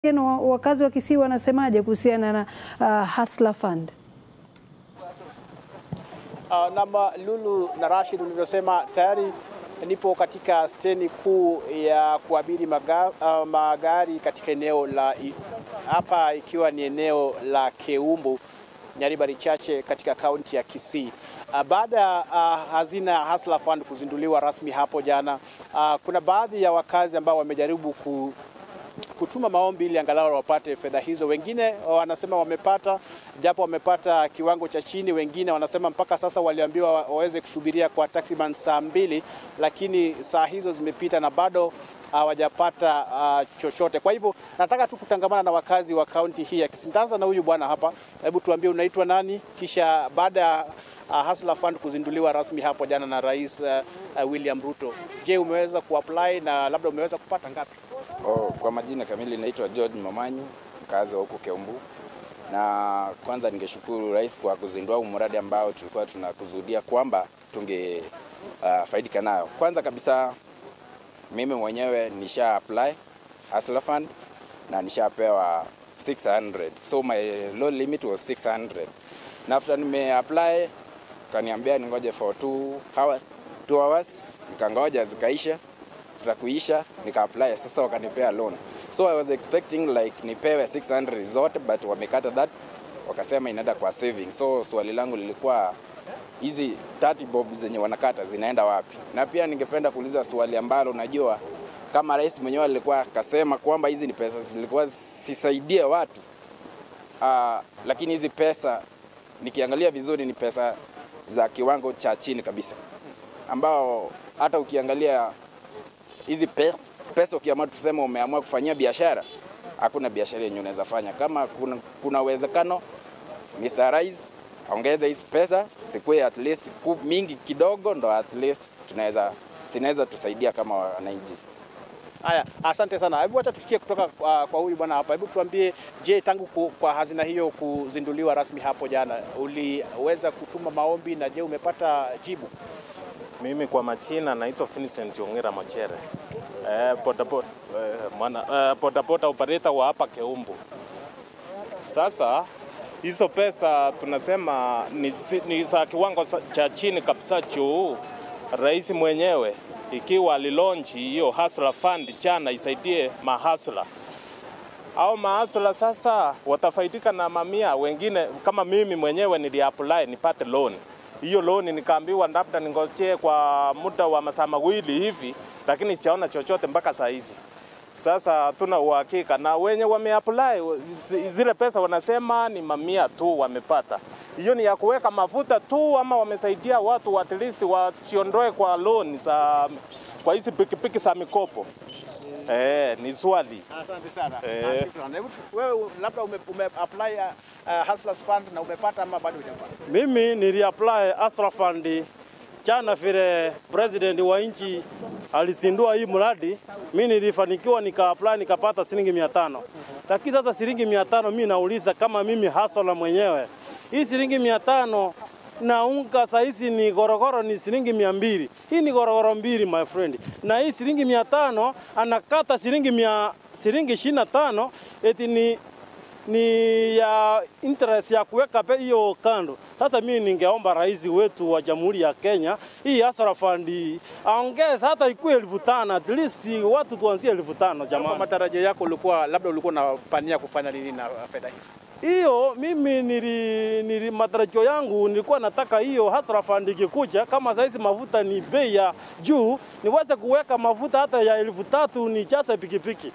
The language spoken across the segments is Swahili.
Na wakazi wa Kisii wanasemaje kuhusiana na uh, Hustler Fund? Uh, nama Lulu na Rashid ulivyosema, tayari nipo katika steni kuu ya kuabiri maga, uh, magari katika eneo la hapa, ikiwa ni eneo la Keumbu Nyaribari chache katika kaunti ya Kisii. Uh, baada ya uh, hazina ya Hustler Fund kuzinduliwa rasmi hapo jana, uh, kuna baadhi ya wakazi ambao wamejaribu ku kutuma maombi ili angalau wapate fedha hizo. Wengine wanasema wamepata, japo wamepata kiwango cha chini. Wengine wanasema mpaka sasa waliambiwa waweze kusubiria kwa takriban saa mbili, lakini saa hizo zimepita na bado hawajapata uh, chochote. Kwa hivyo nataka tu kutangamana na wakazi wa kaunti hii ya Kisii. Nitaanza na huyu bwana hapa, hebu tuambie unaitwa nani, kisha baada ya uh, Hustler Fund kuzinduliwa rasmi hapo jana na Rais uh, uh, William Ruto, je, umeweza kuapply na labda umeweza kupata ngapi? Oh, kwa majina kamili naitwa George Mamanyi, mkazi wa huko Keumbu. Na kwanza ningeshukuru rais kwa kuzindua huu mradi ambao tulikuwa tunakusudia kwamba tunge uh, faidika nayo. Kwanza kabisa mimi mwenyewe nisha apply Hustler Fund na nishapewa 600. So my loan limit was 600. Na after nime apply kaniambia ningoje for 2 hours, 2 hours nikangoja zikaisha za kuisha nika apply sasa wakanipea loan so i was expecting like nipewe 600 zote but wamekata that wakasema inaenda kwa saving so swali langu lilikuwa hizi 30 bob zenye wanakata zinaenda wapi na pia ningependa kuuliza swali ambalo najua kama rais mwenyewe alikuwa akasema kwamba hizi ni pesa zilikuwa sisaidie watu uh, lakini hizi pesa nikiangalia vizuri ni pesa za kiwango cha chini kabisa ambao hata ukiangalia hizi pe, pesa ukiamua tuseme umeamua kufanyia biashara, hakuna biashara yenye unaweza fanya. Kama kuna, kuna uwezekano Mr. Rais ongeze hizi pesa sikuwe at least mingi kidogo, ndo at least tunaweza zinaweza tusaidia kama wananchi. Haya, asante sana. Hebu acha tusikie kutoka kwa, kwa huyu bwana hapa. Hebu tuambie, je, tangu ku, kwa hazina hiyo kuzinduliwa rasmi hapo jana, uliweza kutuma maombi na je, umepata jibu? Mimi kwa majina naitwa Vincent Ongera Mochere. Eh, bodaboda eh, mwana eh, bodaboda operator wa hapa Keumbu. Sasa hizo pesa tunasema ni, ni za kiwango cha chini kabisa juu rais mwenyewe ikiwa alilonchi hiyo Hustler Fund jana isaidie mahasla au mahasla sasa watafaidika na mamia wengine, kama mimi mwenyewe niliapply nipate loan hiyo loan nikaambiwa labda ningojee kwa muda wa masaa mawili hivi, lakini sijaona chochote mpaka saa hizi. Sasa tuna uhakika na wenye wameapply zile pesa wanasema ni mamia tu wamepata. Hiyo ni ya kuweka mafuta tu, ama wamesaidia watu at least wasiondoe kwa loan za kwa hizi pikipiki za mikopo. Eh, ni swali. Asante sana. Eh. Wewe labda ume, ume apply uh, Hustlers Fund na umepata ama bado hujapata? Mimi niliapply Hustler Fund jana vile president wa nchi alizindua hii mradi, mimi nilifanikiwa nikaapply nikapata shilingi mia tano. Lakini sasa shilingi mia tano mimi nauliza kama mimi hustler mwenyewe, hii shilingi mia tano na unga sahizi ni gorogoro ni shilingi mia mbili. Hii ni gorogoro mbili my friend, na hii shilingi mia tano anakata shilingi mia shilingi ishirini na tano eti ni ni ya interest ya kuweka hiyo kando. Sasa mimi ningeomba rais wetu wa Jamhuri ya Kenya hii Hustler Fund aongeze hata ikuwe elfu tano at least watu tuanzie elfu tano jamani. Kwa matarajio yako ulikuwa labda ulikuwa unapania kufanya nini na fedha hizo? Hiyo mimi nili, nili matarajio yangu nilikuwa nataka hiyo Hustler Fund ikikuja, kama saizi mafuta ni bei ya juu, niweze kuweka mafuta hata ya elfu tatu nijaze pikipiki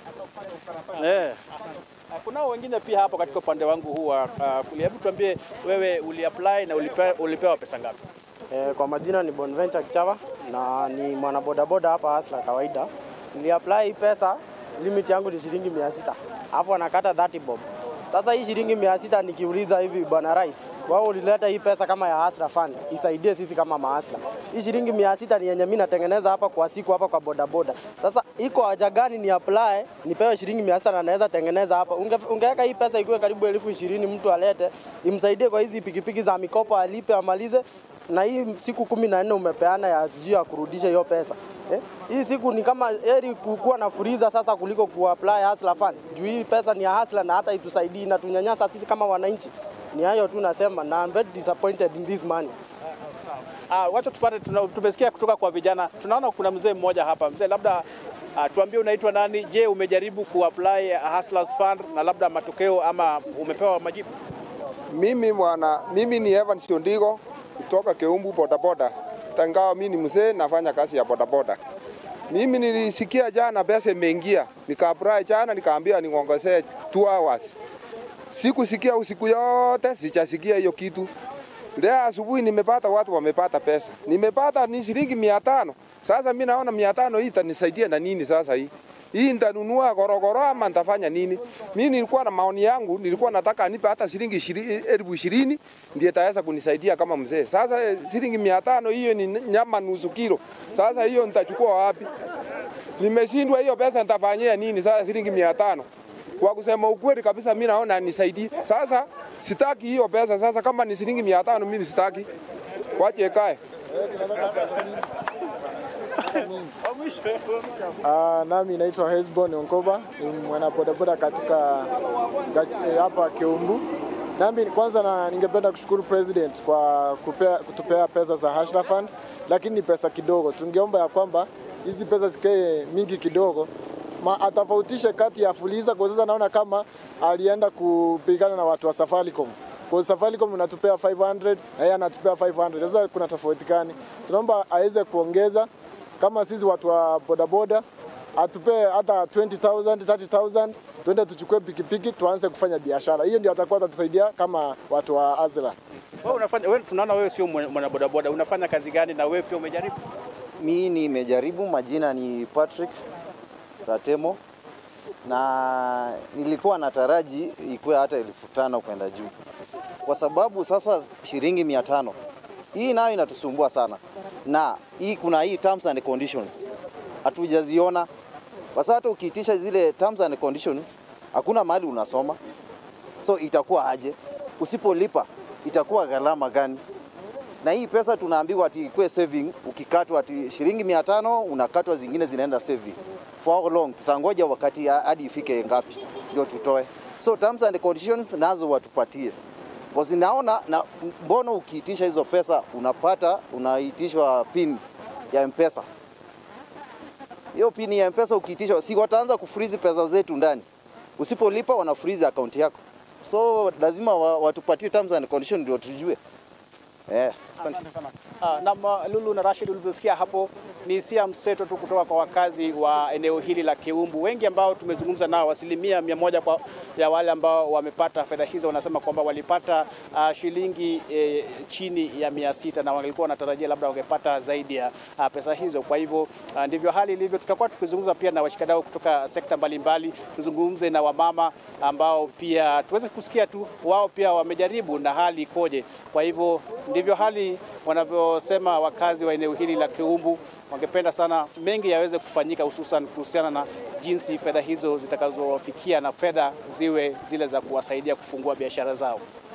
eh. Kunao wengine pia hapo katika upande wangu huu wa uh, kulia. Hebu tuambie wewe uliapply na ulipewa, ulipewa pesa ngapi? Eh, kwa majina ni Bonventure Kichava na ni mwanabodaboda hapa Hustler kawaida. Niliapply pesa, limit yangu ni shilingi mia sita alafu anakata 30 bob. Sasa hii shilingi mia sita nikiuliza hivi, bwana rais, wao ulileta hii pesa kama ya Hustler Fund isaidie sisi kama mahasla. Hii shilingi mia sita ni yenye mimi natengeneza hapa kwa siku hapa kwa bodaboda. Sasa iko haja gani ni apply nipewe shilingi mia sita na naweza tengeneza hapa? Unge, ungeweka hii pesa ikuwe karibu elfu ishirini mtu alete imsaidie kwa hizi pikipiki za mikopo alipe amalize na hii siku kumi na nne umepeana ya sijui ya kurudisha hiyo pesa. Eh, hii siku ni kama heri kukuwa na furiza sasa kuliko kuapply Hustler Fund. Juu hii pesa ni ya Hustler na hata itusaidii inatunyanyasa sisi kama wananchi. Ni hayo tu nasema na I'm very disappointed in this money. Ah, wacha tupate, tuna- tumesikia kutoka kwa vijana. Tunaona kuna mzee mmoja hapa. Mzee, labda ah, tuambie unaitwa nani? Je, umejaribu kuapply Hustlers Fund na labda matokeo ama umepewa majibu? Mimi bwana, mimi ni Evan Shondigo kutoka Keumbu bodaboda. Tangawa mimi ni mzee nafanya kazi ya bodaboda. Mimi nilisikia jana pesa imeingia, nikaapply jana nikaambia niongezee 2 hours. Sikusikia usiku yote, sijasikia hiyo kitu. Leo asubuhi nimepata watu wamepata pesa. Nimepata ni shilingi mia tano. Sasa mimi naona mia tano hii itanisaidia na nini sasa hii? Hii nitanunua gorogoro ama nitafanya nini? Mimi nilikuwa na maoni yangu, nilikuwa nataka anipe hata shilingi ishiri- elfu ishirini ndiye itaweza kunisaidia kama mzee. Sasa eh, shilingi mia tano hiyo ni nyama nusu kilo. Sasa hiyo nitachukua wapi? Nimeshindwa hiyo pesa nitafanyia nini sasa shilingi mia tano? Kwa kusema ukweli kabisa, mimi naona nisaidie. Sasa sitaki hiyo pesa. Sasa kama ni shilingi mia tano mimi sitaki, wache ikae. Uh, nami naitwa Hesbon Onkoba, ni mwanabodaboda katika gach- eh, hapa Keumbu. Nami kwanza na, ningependa kushukuru president kwa kupea, kutupea pesa za Hustler Fund, lakini ni pesa kidogo. Tungeomba ya kwamba hizi pesa zikae mingi kidogo, ma atofautishe kati ya Fuliza kwa sasa naona kama alienda kupigana na watu wa Safaricom. Kwa Safaricom unatupea 500 na yeye anatupea 500. Sasa kuna tofauti gani? Tunaomba aweze kuongeza kama sisi watu wa bodaboda atupee hata 20,000 30,000 tuende tuchukue pikipiki tuanze kufanya biashara. Hiyo ndio atakuwa atatusaidia kama watu wa Azra. Wewe unafanya wewe, tunaona wewe sio mwana mwana bodaboda, unafanya kazi gani na wewe pia umejaribu? Mi nimejaribu, majina ni Patrick Ratemo na nilikuwa nataraji ikuwe hata elfu tano kwenda juu, kwa sababu sasa shilingi mia tano hii nayo inatusumbua sana, na hii kuna hii terms and conditions hatujaziona, kwa sababu hata ukiitisha zile terms and conditions hakuna mahali unasoma, so itakuwa aje? Usipolipa itakuwa gharama gani? na hii pesa tunaambiwa ati ikuwe saving, ukikatwa ati shilingi mia tano unakatwa zingine zinaenda saving. For how long? Tutangoja wakati ha- hadi ifike ngapi ndio tutoe. So terms and conditions nazo watupatie. Because naona na mbona ukiitisha hizo pesa unapata unaitishwa pin ya mpesa. Hiyo pin ya mpesa ukiitishwa, si wataanza kufreeze pesa zetu ndani. Usipolipa wana freeze account yako. So lazima wa- watupatie terms and conditions ndio tujue. Eh, asante. Ah, na ma- Lulu na Rashid, ulivyosikia hapo ni hisia mseto tu kutoka kwa wakazi wa eneo hili la Keumbu. Wengi ambao tumezungumza nao, asilimia mia moja kwa ya wale ambao wamepata fedha hizo wanasema kwamba walipata ah, shilingi eh, chini ya mia sita na walikuwa wanatarajia labda wangepata zaidi ya ah, pesa hizo. Kwa hivyo ah, ndivyo hali ilivyo. Tutakuwa tukizungumza pia na washikadau kutoka sekta mbalimbali, tuzungumze na wamama ambao pia tuweze kusikia tu wao pia wamejaribu na hali ikoje. Kwa hivyo ndivyo hali wanavyosema wakazi wa eneo hili la Keumbu. Wangependa sana mengi yaweze kufanyika, hususan kuhusiana na jinsi fedha hizo zitakazowafikia na fedha ziwe zile za kuwasaidia kufungua biashara zao.